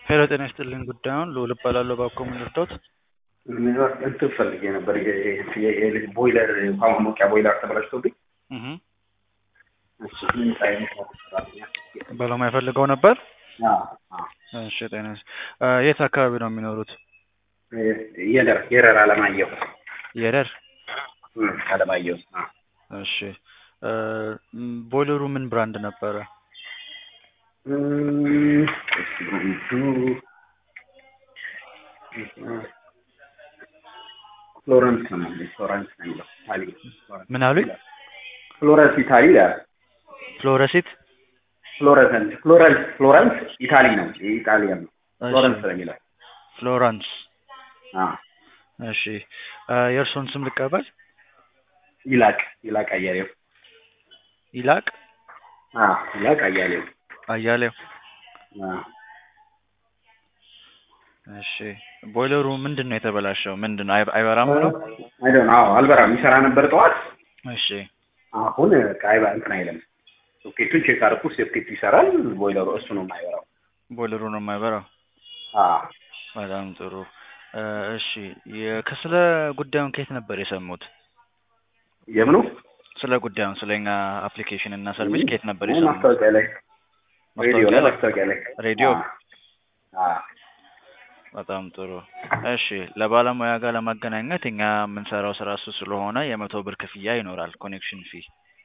ሄሎ ጤና ይስጥልኝ ጉዳዩን ልዑል እባላለሁ እባክዎ ምን ልርዳዎት? እንትን ፈልጌ ነበር የልጅ ቦይለር ውሃ ማሞቂያ ቦይለር ተበላሽቶብኝ እህ እሱ ምን አይነት ሰራተኛ ባለሙያ ፈልገው ነበር? አዎ አዎ እሺ ጤና ይስ እ የት አካባቢ ነው የሚኖሩት? የደር የረር አለማየሁ የደር እም አለማየሁ አዎ እሺ እ ም ቦይለሩ ምን ብራንድ ነበረ? እም እሺ ብራንዱ ፍሎረንስ ነው የሚለው ፍሎረንስ ነው የሚለው ኢታሊ ምን አሉኝ? ፍሎረንስ ኢታሊ ይላል ፍሎረሲት ፍሎረንስ ፍሎረንስ ፍሎረንስ ኢታሊ ነው የኢጣሊያን ነው እሺ ፍሎረንስ ነው የሚለው ፍሎራንስ አዎ እሺ እ የእርስዎን ስም ልቀበል? ይላቅ ይላቅ አያሌው ይላቅ አዎ ይላቅ አያሌው አያሌው አዎ እሺ ቦይለሩ ምንድን ነው የተበላሸው? ምንድን ነው አይ- አይበራም ነው? አይ ዶንት አዎ አልበራም ይሰራ ነበር ጠዋት እሺ አሁን ቃይ እንትን አይልም ሶኬቱን ቼክ አደረኩ ሶኬቱ ይሰራል ቦይለሩ እሱ ነው የማይበራው ቦይለሩ ነው የማይበራው? አዎ በጣም ጥሩ እ እሺ የ ከስለ ጉዳዩን ከየት ነበር የሰሙት? የምኑ ስለ ጉዳዩን ስለ እኛ አፕሊኬሽን እና ሰርቪስ ከየት ነበር አሁን የሰሙት? ማስታወቂያ ላይ ሬዲዮ ማስታወቂያ ላይ ላይ? ማስታወቂያ ላይ ሬዲዮ? አዎ አዎ በጣም ጥሩ እሺ ለባለሙያ ጋር ለማገናኘት እኛ የምንሰራው ስራ እሱ ስለሆነ የመቶ ብር ክፍያ ይኖራል ኮኔክሽን ፊ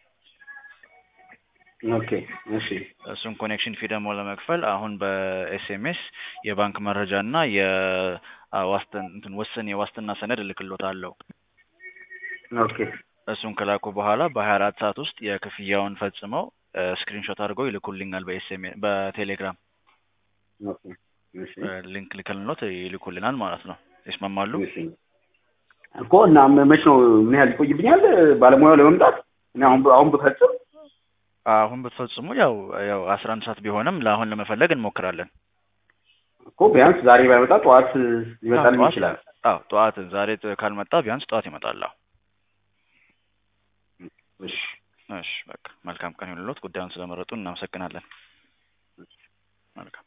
ኦኬ እሺ እሱን ኮኔክሽን ፊ ደግሞ ለመክፈል አሁን በኤስኤምኤስ የባንክ መረጃ እና የዋስትን እንትን ውስን የዋስትና ሰነድ እልክልዎታለሁ ኦኬ እሱን ከላኩ በኋላ በሀያ አራት ሰዓት ውስጥ የክፍያውን ፈጽመው ስክሪንሾት አድርገው ይልኩልኛል በኤስኤምኤስ በቴሌግራም ኦኬ እሺ ሊንክ ልከልኖት ይልኩልናል ማለት ነው ይስማማሉ? እሺ እኮ እና መች ነው ምን ያህል ይቆይብኛል ባለሙያው ለመምጣት እኔ አሁን አሁን ብፈጽም አሁን ብትፈጽሙ ያው ያው አስራ አንድ ሰዓት ቢሆንም ለአሁን ለመፈለግ እንሞክራለን። እኮ ቢያንስ ዛሬ ባይመጣ ጠዋት ሊመጣልኝ ጠዋት- ይችላል አዎ ጠዋት ዛሬ ጥ- ካልመጣ ቢያንስ ጠዋት ይመጣል። አዎ እሺ እሺ በቃ መልካም ቀን ይሁንልዎት። ጉዳዩን ስለመረጡ እናመሰግናለን። መልካም